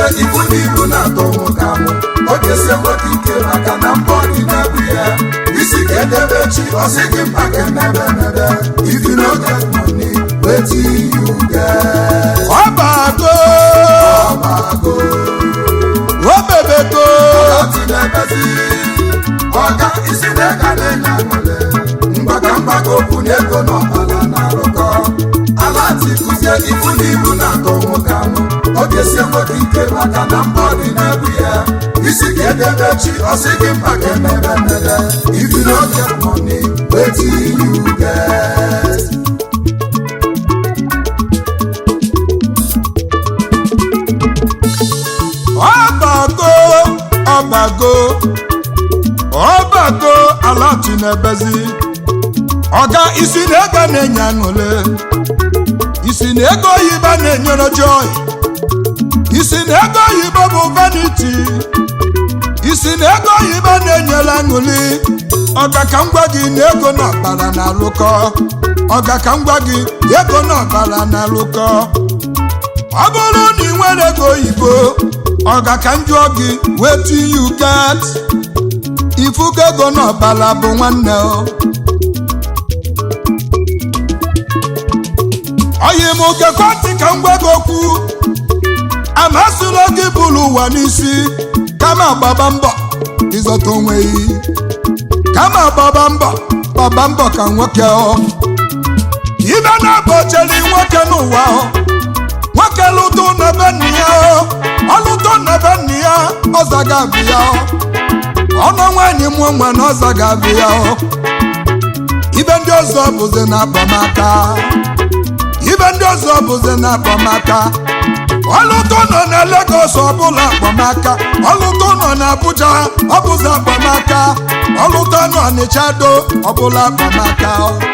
ibu n'ibu na-atọ nwoke amụ ọ ga-esi nwoke ike maka na mbọ dị na-ebu ya isi ka edebe chi ọsị gị mkpa ka emebe emebe if you no get money wetin you get ọbago ọbago obebego ọtị na-ebezi ọga isi na-ega na-enye aṅụle mgbaka mgbaka okwu na ego n'ọbala na-arụkọ ala ntị kụzie ibu n'ibu na-atọ nwoke amụ ọ ga-esi nwoke ike maka na mbọ dị na-ebu ya isi ka edebe chi ọsị gị mkpa ka emebe emebe if you no get money wetin you get ọbago ọbago ọbago alati na-ebezi ọga isi na ego na-enye aṅụle isi na ego oyibo na-enyere joy isi na ego oyibo bụ vanity isi na ego oyibo na-enyere aṅụli ọga ka m gwa gị na ego na ọbara na-alụkọ ọga ka m gwa gị ego na ọbara na-alụkọ ọ bụrụ na ị nwere ego oyibo ọga ka m jụọ gị wetin you get ifugo ego n'ọbala bụ nwanne o oyi m gekwa ntị ka m gwa gị okwu amasịla gị bụrụ ụwa n'isi kama gbaba mbọ ịzọta onwe gị kama gbaba mbọ gbaba mbọ ka nwoke ọ ibe na-abọcheli nwoke n'ụwa ọ nwoke lụtụ n'ebe nna ya ọlụtụ n'ebe nna ya ọzaga abụ ya ọnụ nwaanyị mụọ nwa na ọzaga abụ ya ibe ndị ọzọ bụzi na akpamaka ibe ndị ọzọ bụzi na akpamaka ọlụtụ nọ na Lagos ọbụla akpamaka ọlụtụ nọ na Abuja ọbụzi akpamaka ọlụtụ nọ Ọnịcha do ọbụla akpamaka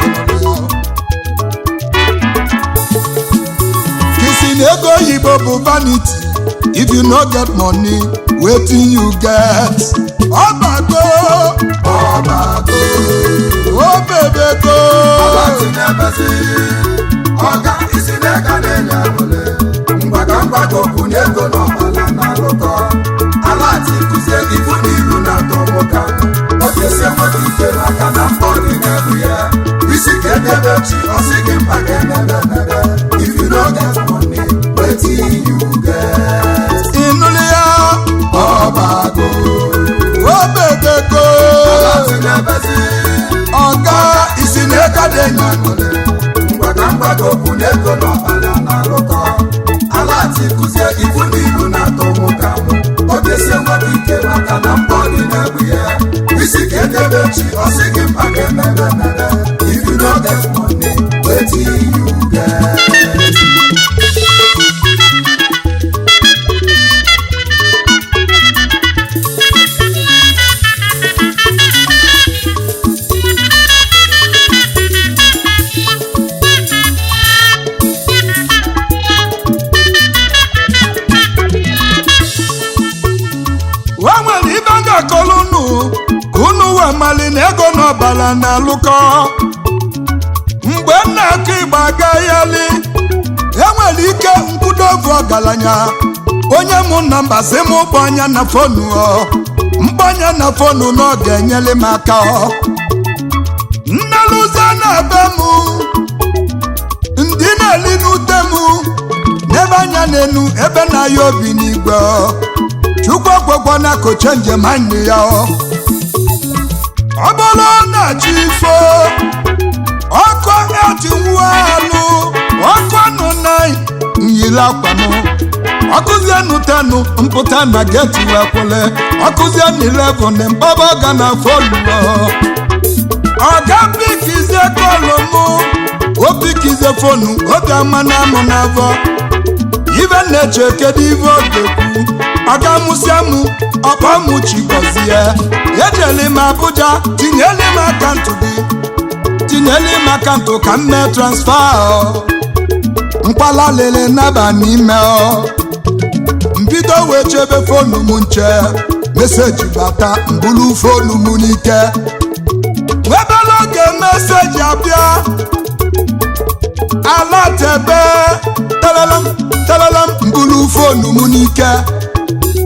kisi na ego oyibo bụ vanity if you no get money wetin you get ọbago ọbago obebego ọgbatị na-ebezi ọga isi na-ega na-enye aṅụle mgbaka mgbaka okwu na ego n'ọbala na-arụkọ ala ati kụzie ibu n'ibu na-atọ nwoke ahụ ọ ga-esi enweta ike maka na mbọ dị na-ebu ya isi ka edebe chi ọsị gị mkpa ka emebe emebe if you no get money wetin you get ịnụli ya ọbago obebego ọgbatị na-ebezi ọga isi na ego dị enyi mgbaka mgbaka okwu na ego n'ọbala na-arụkọ ala ati kụzie ibu na ibu na-atọ nwoke amụ ọ ga-esi enweta ike maka na mbọ dị na-ebu ya isi ka edebe chi ọsị gị mkpa ka emebe emebe if you no get money wetin you get o nwere ibe a ga-akọrọ unu ka unu wee mali na ego n'ọbala na-alụkọ mgbe m na-akụ igba agaghịali enwere ike nkwudovu ọgaranya onye mụ na mba si m ụgbọ anya na fonu ọ mgbanya na fonu na ọ ga-enyere m aka ọ nnelụzie na be m ndị na-eli n'ute m n'ebe anya n'enu ebe na-aya obi n'igwe ọ chukwu ọgwụgwọ na koche njem nne ya ọ ọ bụrụ na chi ifo ọkụ eti nwa alụ ọkụ nụ na nyiri akwanụ ọkụzie nụ tenụ mpụta na geti wee kwele ọkụzie na 11 mkpaba ga na foluo ọga pikizie kọlụ mụ o pikizie fonu oge ama na amụ n'afọ ibe na-eche kedu ibe ọ ga-ekwu ọga mụsịa mụ ọkpa mụ chigozie ejeli m Abuja tinyeli m akantụ gị tinyeli m akantụ ka m mee transfa ọ. mkpala lele naba n'ime ọ mbido wee chebe fonu m nche meseji bata mbulu fonu m n'ike webele oge meseji abịa ala tebe telelam telelam mbulu fonu m n'ike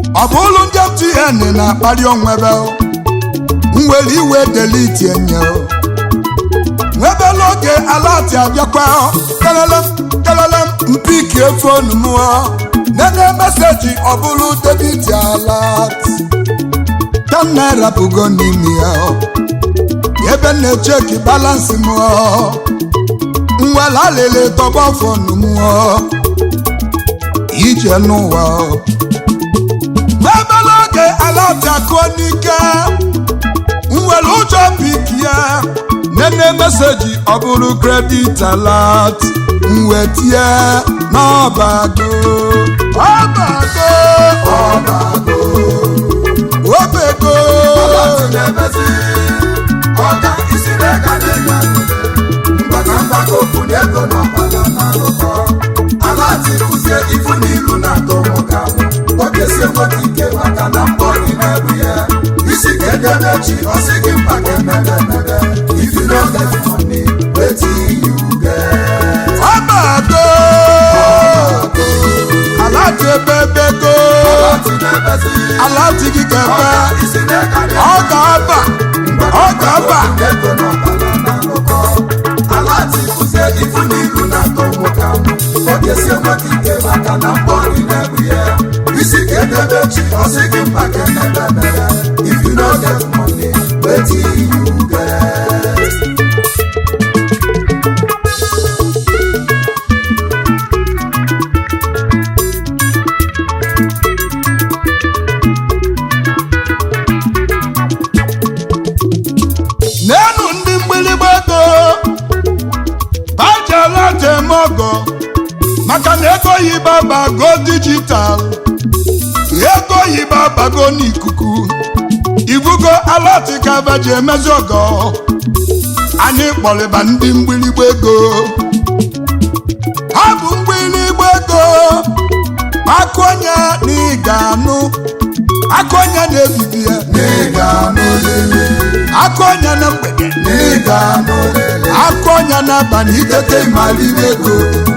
ọ bụrụ ndị mtn na-akpali onwebe nwere iwe deliti enye nwebela oge alati abịakwa kelele kelele mpiki efonu mụọ nene meseji ọ bụrụ debiti alat ten naira bụgo n'ime ya ebe na-echeki balansị mụọ nwere alele tọgbọ fonu mụọ ije n'ụwa n'ebele oge alati akụọ n'ike nwere ụjọ pik ya nene meseji ọ bụrụ kredit alat mwetie n'ọbago ọbago ọbago obego alati na-emezi ọga isi n'aka na-enye aṅụle mgbaka mgbaka okwu na ego na ọbala na-alụkọ alati kụzie ifu n'ilu na-atọ nwoke ahụ ọ ga-esi enweta ike maka na mbọ gị na-ebu ya isi ga-edebe chi ọsị gị mkpa ga-emebe emebe ifi n'oge money wetin you get ọbago alati ebebego alati na-emezi alati gị ga-ebe ọga isi n'aka ọ na-enye ga-aba ọ ga-aba ego na ọbara na-alụkọ alati kụzie ifu n'ilu na-atọ nwoke ahụ ọ ga-esi enweta ike maka na mbọ gị na-ebu ya isi ga-edebe chi ọsị gị mkpa ga-emebe emebe if you no get money wetin you get n'enu ndị mgbịrịgba ego bajela jem ọgọ maka na ego yiba bago dijitalụ ego yiba bago n'ikuku ivugo alatika baji emezi ọgọ anyị kpọrịba ndị mgbịrịgba ego ha bụ mgbịrịgba ego akụonye na ịga anụ akụonye na-ebibi ya n'ịga n'olele akụonye na mgbede n'ịga n'olele akụonye n'abalị itete ịmali ego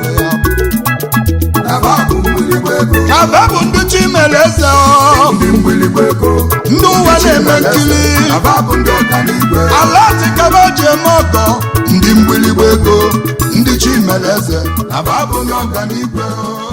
na babụ mgbịrịgba ego kaba bụ ndị chi mere eze ọ ndị mgbịrịgba ego ndị ụwa na-eme nkiri na babụ ndị ọganigwe ala tikaba ji eme ọgọ ndị mgbịrịgba ego ndị chi mere eze na babụ ndị ọganigwe